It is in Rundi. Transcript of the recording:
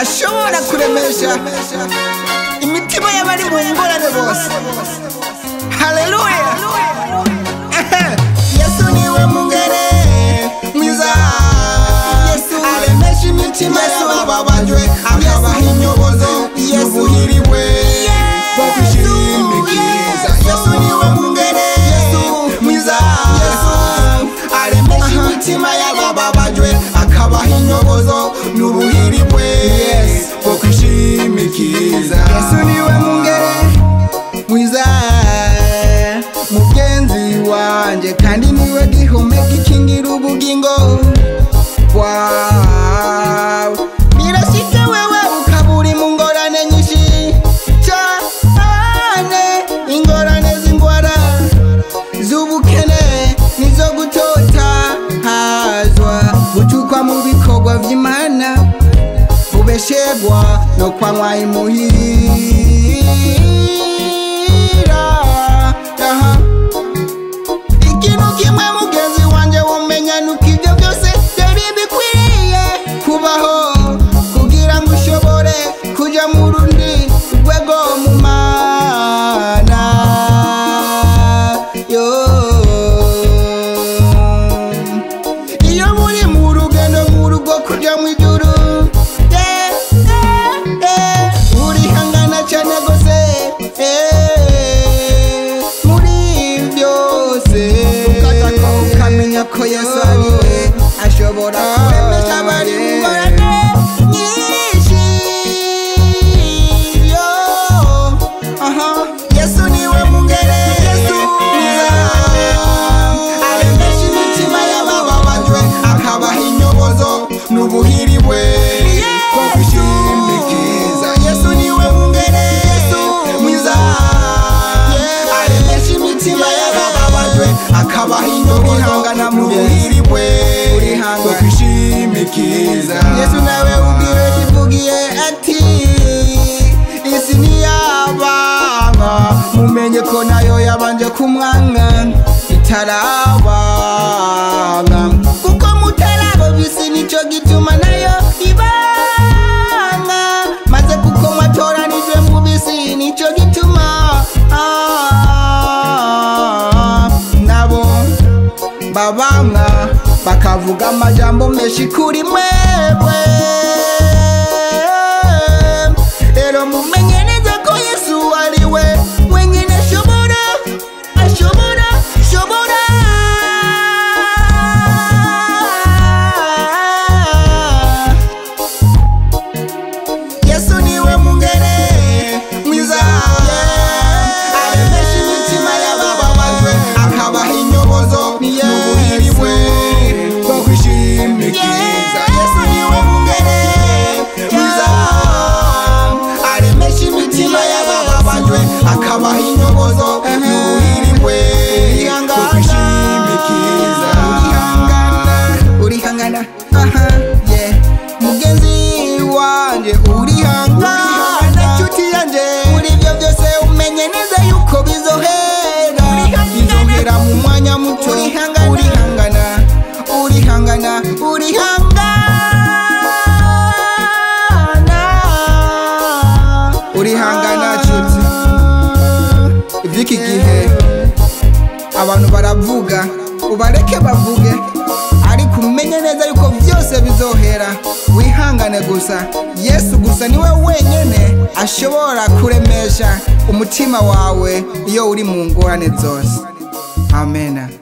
ashobora kuremesha imitima y'abari mu ngorane bose haleluya Ehe. yesu niwe mungere mwiza yesu aremesha imitima y'abababajwe akabaha inyobozo y'ubuhiriwe bwo kwishimikiza yesu niwe mungere mwiza yesu aremesha imitima y'abababajwe akabaha inyobozo n'ubuhiriwe bwo kwishimikiza yesu niwe mungere mwiza mugenzi wanje kandi niwe gihome gikingira ubugingo bwawe birashika wewe ukaba uri mu ngorane nyinshi cyane ingorane z'indwara z'ubukene nizo gutota hazwa gucukwa mu bikorwa vy'imana ubeshegwa no kwanywa imuhira Aha. ikintu kimwe mugenzi wanje womenya nuko ibyo byose byari bikwiye kubaho kugira ngo ushobore kuja mu rundi rwego mu mana yo iyo muri mu rugendo mu rugo kuja mu ijuru eh, eh, eh, urihangana cyane gose eh, muri byose ukataka ukamenya ko yesu ariwe ashobora kuremesha abari mu ngorane nyinshi yo aha yesu niwe mungere yesu aremesha imitima y'abababajwe akabaha inyobozo n'ubuhiriwe bwo kwishimikiza yesu niwe mungere yesu mwiza aremesha imitima y'abababajwe akabaha inyobozo n'ubuhiriwe bwo kwishimikiza yesu nawe ubwiwe kivugiye ati isi ntiyabanga mumenye ko nayo yabanje kumwanga itarabanga kuko mutarabo bisi nicyo gituma nayo ibanga maze kuko mwatoranijwe mu bisi nicyo gituma ah, nabo babanga bakavuga amajambo menshi kuri mwebwe rero mumenye neza ko yesu ari we wenyine ashobora ashobora ashobora yesu niwe mungere mwiza aremesha imitima y'abababajwe akabaha inyobozo n'ubuhiriwe bwo kwishimikiza yesu niwe mungere mwiza aremesha imitima y'abababajwe akabaha inyobozo n'ubuhiriwe bwo kwishimikiza urihangana aha yeah mugenzi wanje urihangana inshuti yanje muri ibyo byose umenye neza yuko bizohera bizohera mu mwanya muto urihangana urihangana urihangana urihangana urihangana nshuti iby'iki gihe abantu baravuga ubareke bavuge ariko umenye neza yuko byose bizohera wihangane gusa yesu gusa niwe wenyine ashobora kuremesha umutima wawe iyo uri mu ngorane zose amena